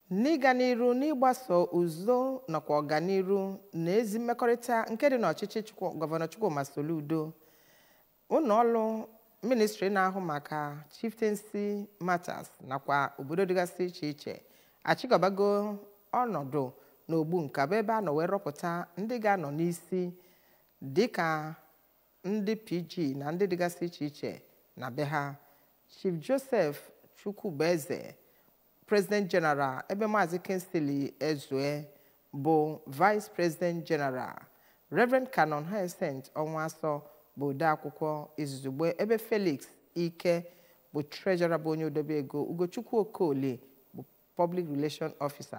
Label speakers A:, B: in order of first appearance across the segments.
A: n'ịga n'iru n'ịgbaso uzo nakwa ọganiru na ezi mmekọrịta nke dị n'ọchịchị Chukwu- gọvanọ Chukwuma Soludo ụlọọrụ ministri na-ahụ maka chieftaincy matters nakwa obodo dịgasị iche iche achịkọbago ọnọdụ n'ogbu nka bụ ebe a nọ wee rọpụta ndị ga-anọ n'isi dịka ndị pg na ndị dịgasị iche iche na be ha chief joseph chukwubueze president general ebe maazị kinsley ezue bụ vice president general reverend canon hyacinth ọnwa bụ odeakwụkwọ izugbe ebe felix ike bụ treasurer bụ onye odebe ego ugochukwu okolie bụ public relation officer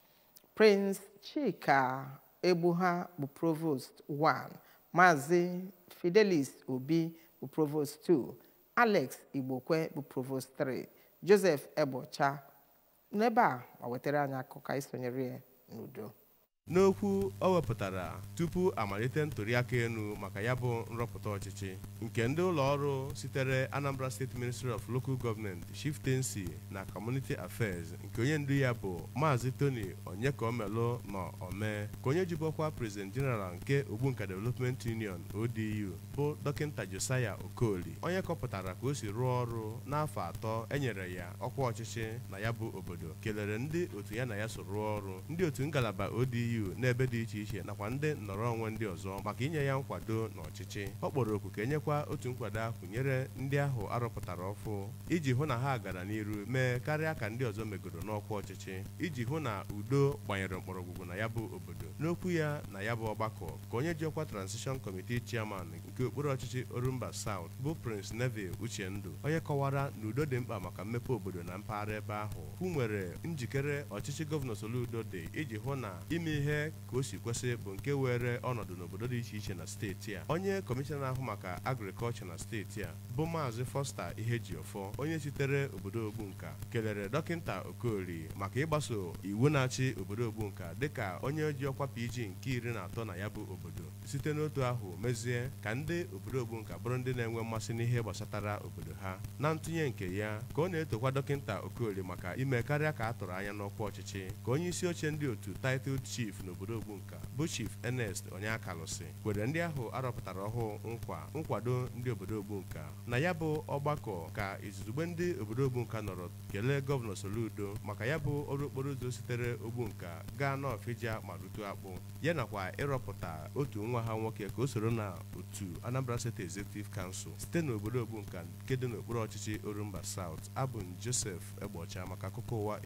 A: prince chika egbuha bụ provost 1 maazị fidelis obi bụ provost 2 alex igbokwe bụ provost 3 joseph egbocha n'ebe a ma wetara anyị akụkọ anyị sonyere ya n'udo
B: n'okwu o wepụtara tupu amalite ntụliaka elu maka ya bụ nrọpụta ọchịchị nke ndị ụlọ ọrụ sitere Anambra State Ministry of Local Government Chieftaincy na Community Affairs nke onye ndu ya bụ Maazị Tony Onyekaomelu nọ ome ka onye jibọkwa President General nke Ogbunka Development Union ODU bụ dọkịnta Josiah Okoli onye kọpụtara ka o si rụọ ọrụ n'afọ atọ enyere ya ọkwa ọchịchị na ya bụ obodo kelere ndị otu ya na ya so rụọ ọrụ ndị otu ngalaba ODU n'ebe dị iche iche nakwa ndị nnọrọ onwe ndị ọzọ maka inye ya nkwado n'ọchịchị ọ kpọrọ oku ka enyekwa otu nkwado ahụ nyere ndị ahụ arụpụtara ọfụ iji hụ na ha gara n'iru mee karịa ka ndị ọzọ megoro n'ọkwa ọchịchị iji hụ na udo gbanyere mkpọrọgwụgwụ na ya bụ obodo n'okwu ya na ya bụ ọgbakọ ka onye ji ọkwa transition committee chairman nke okpuru ọchịchị Orumba South bụ Prince Neville Uchendu onye kọwara na udo dị mkpa maka mmepe obodo na mpaghara ebe ahụ hụ nwere njikere ọchịchị gọvanọ Soludo dị iji hụ na ime ihe ka o si kwesị bụ nke were ọnọdụ n'obodo dị iche iche na steeti a onye kọmishọna na-ahụ maka agrikọlchọ na steeti a bụ maazị Foster Ihejiọfọ onye sitere obodo Ogbunka kelere dọkịnta Okoli maka ịgbaso iwu na-achị obodo Ogbunka dịka onye ji ọkwa PG nke iri na atọ na ya bụ obodo site n'otu ahụ mezie ka ndị obodo Ogbunka bụrụ ndị na-enwe mmasị n'ihe gbasatara obodo ha na ntụnye nke ya ka ọ na-etokwa dọkịnta Okoli maka ime karịa ka a tụrụ anya n'ọkwa ọchịchị ka onye isi oche ndị otu titled chief n'obodo Ogbunka bụ chief Ernest Onyeakalụsị kwere ndị ahụ arọpụtara ọhụụ nkwa nkwado ndị obodo Ogbunka na ya bụ ọgbakọ ka izugbe ndị obodo Ogbunka nọrọ kelee gọvanọ Soludo maka ya bụ ọrụ okporo ụzọ sitere Ogbunka gaa n'Ọfịja ma rutu akpụ ya nakwa ịrọpụta otu nwa ha nwoke ka o soro na otu Anambra State Executive Council site n'obodo Ogbunka nke dị n'okpuru ọchịchị Orumba South abụ m Joseph Egbocha maka akụkọ ụwa